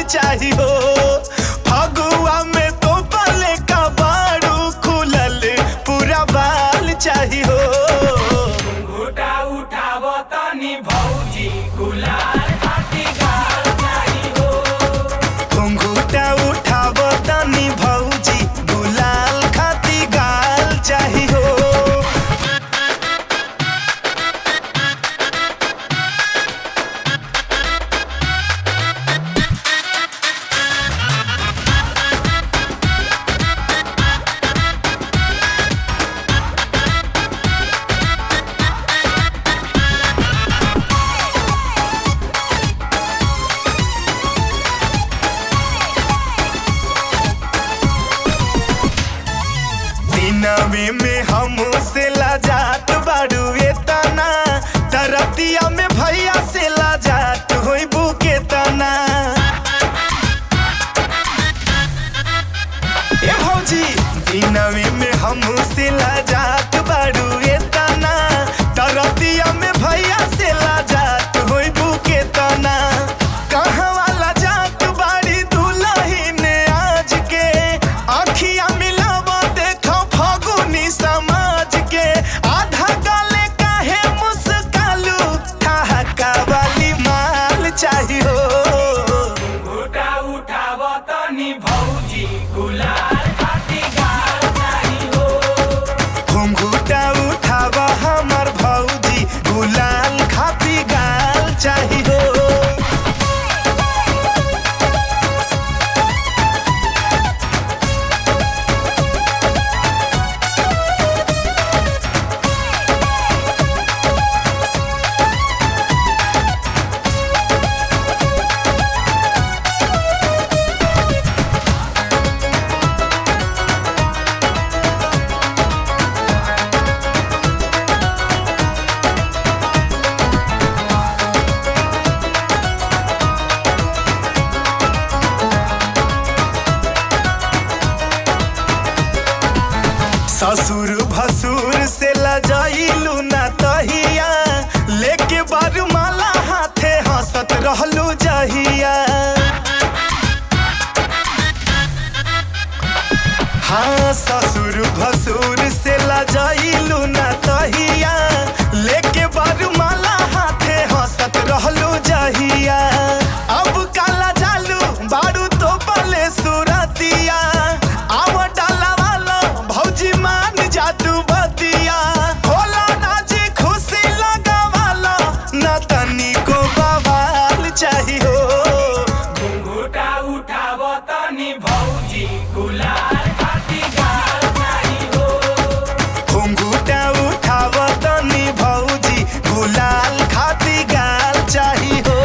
चाही हो फगुआ में तो पले का बारू खुलल पूरा बाल चाही हो घुटा उठाव तनी भौजी गुलाल खाती गाल चाही हो घुंघूटा उठाव तनी भौजी गुलाल खाती गाल चाही हो दिनवे में हम से लाजात बाड़ू एतना तरतिया में भैया से लाजात होई बुके तना ए भौजी दिनवे में हम से लाजात बाड़ू एतना तरतिया में भैया से लाजात होई बुके तना कहाँ वाला जात बाड़ी दुल्हन आज के आखिया मिलावा देखो फगुनी समाज के आधा गाले काहे मुस्कालू ठहाका वाली माल चाहिए घुटा उठाव तनी भौजी गुलाल खाती गाल चाही हो घुंघूटा उठावा हमर भौजी गुलाल खाती गाल चाहिए ससुर भसुर से लजाइलू ना तहिया लेके बारूमाला हाथे हंसत रहलू जहिया हाँ ससुर भसुर से लजाइलू ना तहिया लेके बारूमाला हाथे हंसत रहलू जहिया अब काला जालू बारू तो पले सुरतिया आव डाला वाला भौजी मान जातू बतिया होला नाची खुशी लगा वाला ना तनी को बवाल चाहिए घुटा उठाव तनी भौजी गुलाल खाती गाल चाही हो घुंघूटा उठाव तनी भौजी गुलाल खाती गाल चाही हो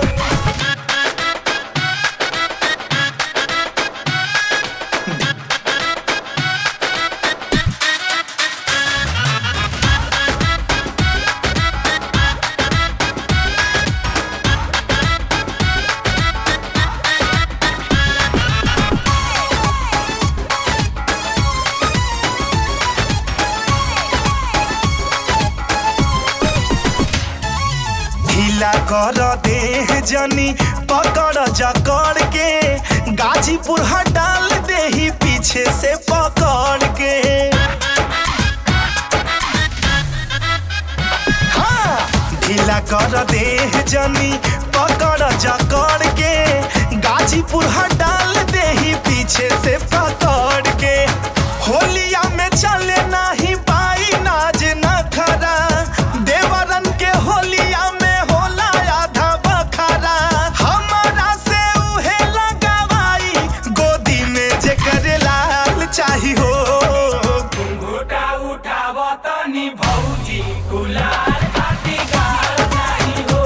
ढीला कर देह जनी पकड़ जकड़ के गाजीपुर हटाल देही पीछे से पकड़ के हाँ ढीला कर देह जनी पकड़ जकड़ के गाजीपुर हटाल देही पीछे से पकड़ के होलिया में चले नाही पाई नाज नखरा देवरन के होलिया में होला आधा बखरा हमारा से उहे लगावाई गोदी में जेकर लाल चाही हो घुटा उठाव तनी भौजी गुलाल खाती गाल चाही हो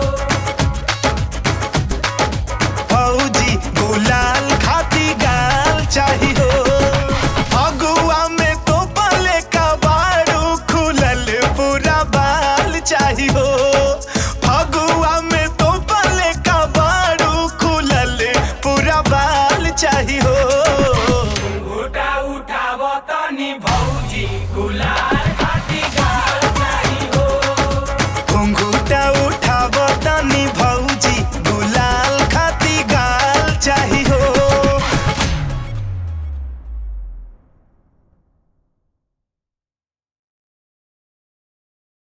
भौजी गुलाल खाती गाल चाही हो अगुआ में तो पले का बारू खुलल पूरा बाल चाही हो फगुआ में तो पले का बारू खुलल पूरा बाल चाही हो घुटा उठाव तनी भौजी गुलाल खाती गाल चाही हो घुंघूटा उठाव तनी भ